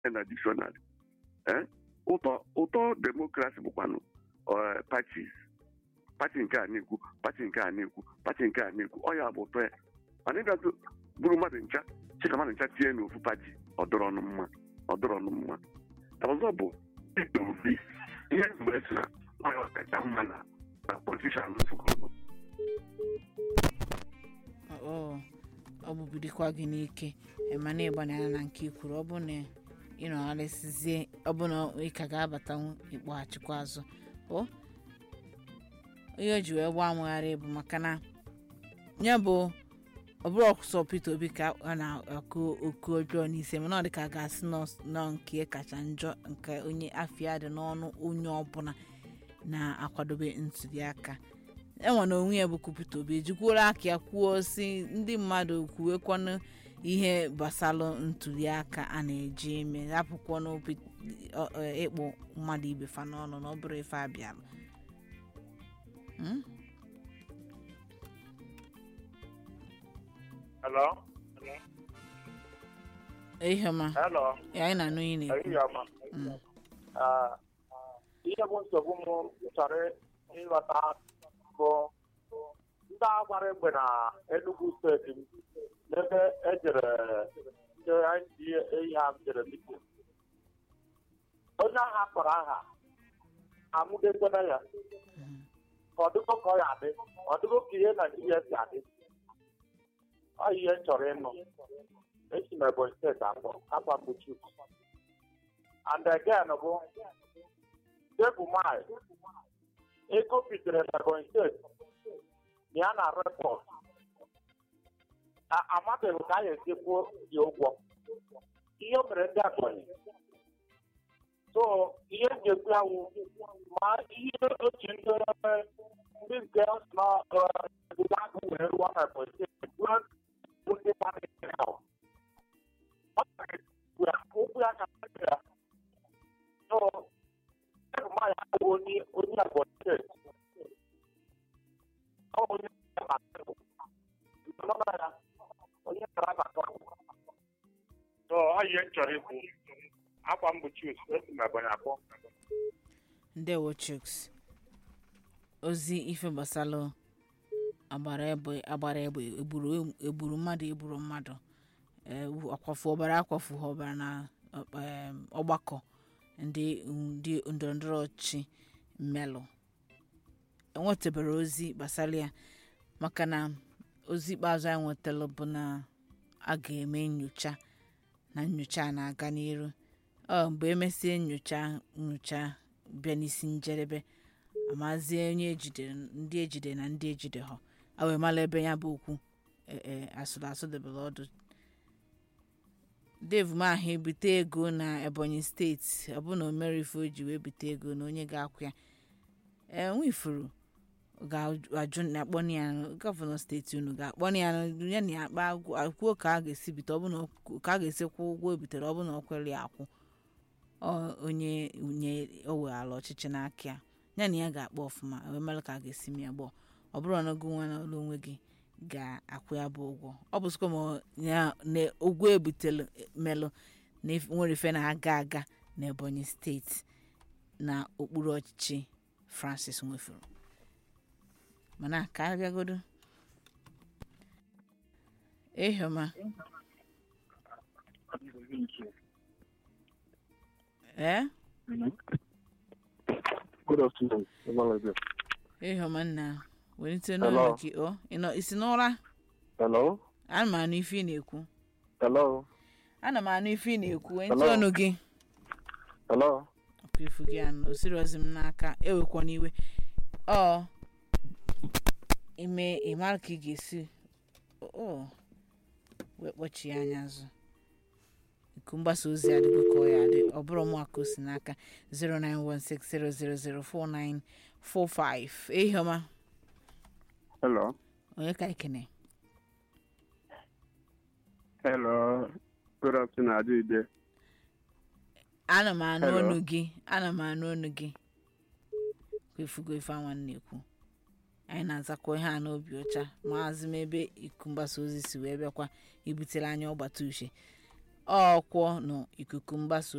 na dictionary Eh? ụtọ ụtọ demokrasi bụkwanụ eh, parties pati nke a na-ekwu pati nke a na-ekwu pati nke a na-ekwu ọ ya bụ ụtọ ya mana ịbịazụ bụrụ mmadụ ncha chika mmadụ ncha tinye n'ofu pati ọdọrọ ọnụ mma ọdọrọ ọnụ mma ọzọ bụ Peter Obi ihe mgbe si na ọ ya ọkacha mma na na politishan nsogbu ọ ọ bụbidikwa gị n'ike mana ịgbanyere na nke ikwuru ọ bụ na ịnọgharịsizie ọ bụ na ị ka ga-abatanwu ịkpọghachikwa azụ o ihe o ji wee gbaa amụgharị bụ maka na ya bụ ọ bụrụ ọsọ Peter Obi ka a na-akụ oku ọjọọ n'ise mana ọ dị ka a ga-asị nọ- nọ nke kacha njọ nke onye afịa dị n'ọnụ onye ọbụla na-akwadobe ntụliaka enwe na onwe ya bụ Peter Obi ejikwuola aka ya kwuo si ndị mmadụ kwuwekwanụ ihe gbasalụ ntụliaka a na-eji eme hapụkwanụ Pete- ọ- ọ- ịkpụ mmadụ ibe fa n'ọnụ na ọ bụrụ ife abịalụ Hmm? Hello? Ihema Hello? ya anyị na-anụ ihe na-ekwu Ehihie ọma. Mm. Ah, ihe bụ nsogbu m chọrọ ịghọta bụ ndị a gbara egbe na Enugu steeti m n'ebe ejere ndị NDA eyi ha jere mitin onye agha kpọrọ aha amụdekwena ya ka ọdụgo ka ọ ya adị ọdụgo ka ihe Naijiria si adị ọ ihe m chọrọ ịnụ esi m Ebonyi steeti akpọ akwa mgbochi and again bụ tebụl mile ego bitere na Ebonyi steeti na ya na repọt amabeghị ka a ga-esi kwuo ya ụgwọ ihe o mere ndị Ebonyi so ihe m ga-ekwu ya wụ ma ihe otu ndị ndị nke nọ obodo agụ were rụọ na Ebonyi steeti ruo ndị mmadụ ahụ ọ gara okwu ya ka ya so tebụl mile abụghị onye onye Ebonyi steeti ọ bụ onye na tebụl nọrọ ya onye kara abata so ọ ihe m chọrọ ikwu akwa mgbochi esi m Ebonyi akpọ ndewo chuks ozi ife gbasalụ agbara egbe agbara egbe egburu egburu mmadụ egburu mmadụ eh, akwafu ọbara akwafu ha ọbara na em, ọgbakọ ndị ndị ndọrọndọrọ ọchịchị mmelụ enwetabara ozi gbasara ya maka na ozi ikpeazụ anyị nwetara bụ na a ga-eme nyocha na nyocha a na-aga n'iru ọ mgbe emesie nyocha nyocha bịa n'isi njedebe amazie onye ejidere ndị ejide na ndị ejide ha a wee mara ebe ya bụ okwu e- e, asụrụ asụ debere ọdụ dave maha ebute ego na ebonyi steeti ọ bụ na o mere ife o ji wee bute ego na onye ga-akwụ ya enwe ifuru ga-ajụ na akpọni ya gọvanọ steeti unu ga-akpọni ya ya na ya akpa agwụ- kwuo ka a ga-esi bite ọ bụ na o- ka a ga-esi kwụ ụgwọ o bitere ọ bụ na ọ kwere ya akwụ ọ onye nye o weghara ọchịchị n'aka ya ya na ya ga-akpọ ọfụma wee mere ka a ga-esi m ya gbọọ ọ bụrụ na gị nwa na ụlọ onwe gị ga-akwụ ya bụ ụgwọ ọ bụ sịkwa ma ọ- ya na ụgwọ ebutere melụ na if- nwere ife na-aga aga na ebonyi steeti na okpuru ọchịchị francis nwefuru mana ka a bịagodo ehoma ee Good afternoon. Emalebe. ehoma nna welite Hello. n'ụlọ gị o ị nọ isi n'ụra Hello? ana m anụ ife ị na-ekwu Hello? ana m anụ ife ị na-ekwu ntị Hello. ọnụ gị Hello? ọkụ ifu gị anụ o siri ozi m n'aka ewekwa n'iwe ọ ime ịmara ka ị ga-esi o wee kpọchie anya azụ iku mgbasa ozi adịgo ka ọ ya adị ọ bụrụ mụ aka o si n'aka 09160004945 ehiọma Hello? onye ka ikene Hello? Good afternoon, Adide. ana m anụ Hello. ọnụ gị ana m anụ ọnụ gị kwefugo ife anwa m na-ekwu anyị na-azakwa ihe a n'obi ọcha maazị m ebe iku mgbasa ozi si wee bịakwa ibutere anyị ọgbata uche ọkwọ nọ ikuku mgbasa